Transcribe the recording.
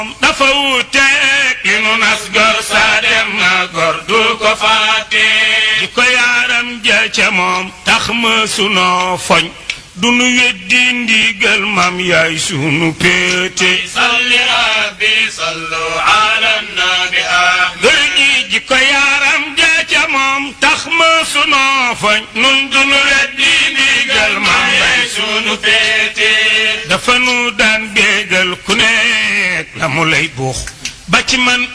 dafa wuuteeg li nu nas gor saa dem na gor du ko fàtte di ko yaaram ja ca moom tax ma sunoo foñ du nu weddi ndigal mam yaay sunu péete salli rabbi sallu ala nabi gër gi ji ko yaaram ja ca moom tax ma sunoo foñ nun du nu weddi ndigal mam yaay sunu péete dafa nu daan bégal ku nekk la mu lay buux ba ci man